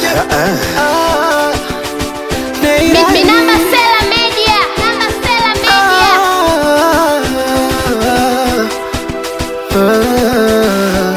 Ah, Neira. Minamba Sela Media. Namba Sela Media. Ah, ah.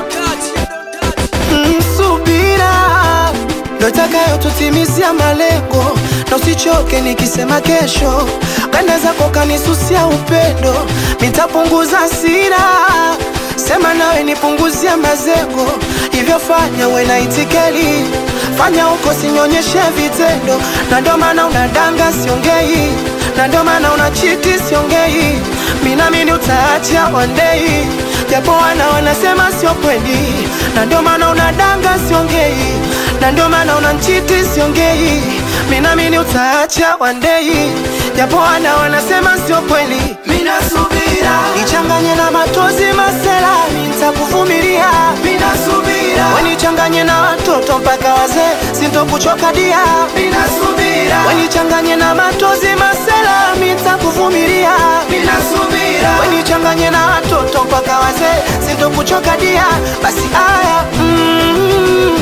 Msubira ndo itakayotutimizia malengo, na usichoke nikisema kesho. Kanda zako kanisusia upendo, nitapunguza hasira. Sema nawe nipunguzia mazengo, hivyo fanya we na itikeli, fanya huko sinyonyeshe vitendo, na ndo maana unadanga siongei, na ndo maana unachiti siongei, minamini utaacha one day japo wana wanasema sio kweli, na ndio maana unadanga siongei, na ndio maana unanchiti siongei, minamini utaacha one day, japo wana wanasema sio kweli, minasubira nichanganye na matozi masela, nitakuvumilia, minasubira wenichanganye na watoto mpaka wazee, sintokuchoka dia, minasubira wenichanganye na matozi masela, nitakuvumilia, minasubira wenichanganye na watoto mpaka wazee, sintokuchoka dia, basi aya mm,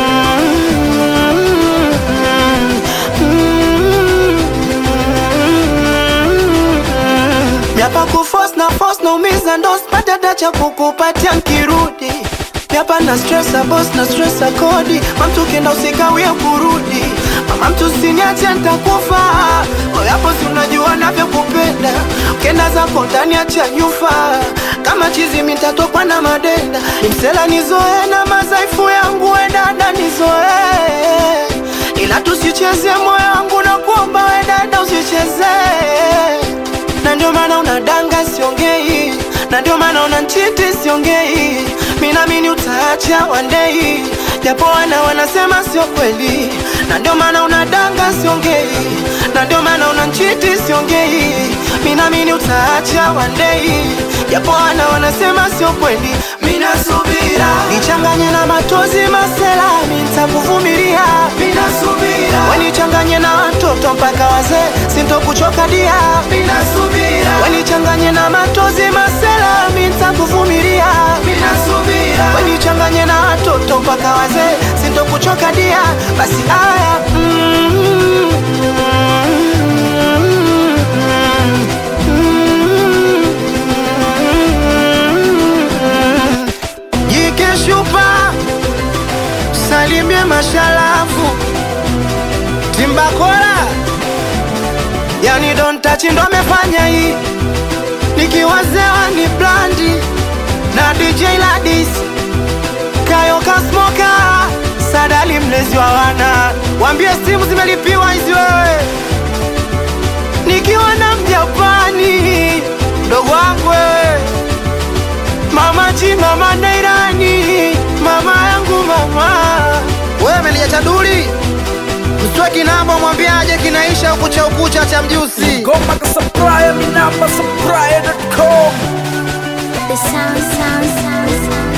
Miapa kufos na fos na umiza ndo sipata dacha kukupatia nkirudi Miapa na stress a boss na stress a kodi Mamtu kenda usikawie kurudi Mama mtu siniache nitakufa Moyo hapo si unajua navyokupenda Ukenda zako ndani acha nyufa Kama chizi mitatokwa na madenda Nimsela nizoe na mazaifu yangu we dada nizoe Ila tusicheze moyo wangu na kuomba we dada usicheze na ndio maana unadanga siongei, na ndio maana unanchiti siongei, minamini utaacha one day, japo wana wanasema sio kweli, na ndio maana unadanga siongei, na ndio maana unanchiti siongei, minamini utaacha one day, japo wana wanasema sio kweli, minasubira nichanganye na matozi masela, nitakuvumilia, minasubira wenichanganye na watoto mpaka wazee, sintokuchoka dia, minasubira wenichanganye na matozi masela, nitakuvumilia, minasubira wenichanganye na watoto mpaka wazee, sintokuchoka dia, basi aya mm, Jike shupa salimie mashalafu Timbakola yani Don Touch ndo amefanya hii nikiwazewa ni blandi na DJ Ladis Kayo Kasmoka Sadali mlezi wa wana wambie simu zimelipiwa hizi wewe nikiwa na mjapani mdogo wangu wewe Mama G, mama Nairani, mama yangu mama. Wewe melia chaduli mswe kinambo mwambiaje kinaisha ukucha ukucha cha mjusi. Goma kasupplier, minamba supplier.com The sound, sound, sound, sound.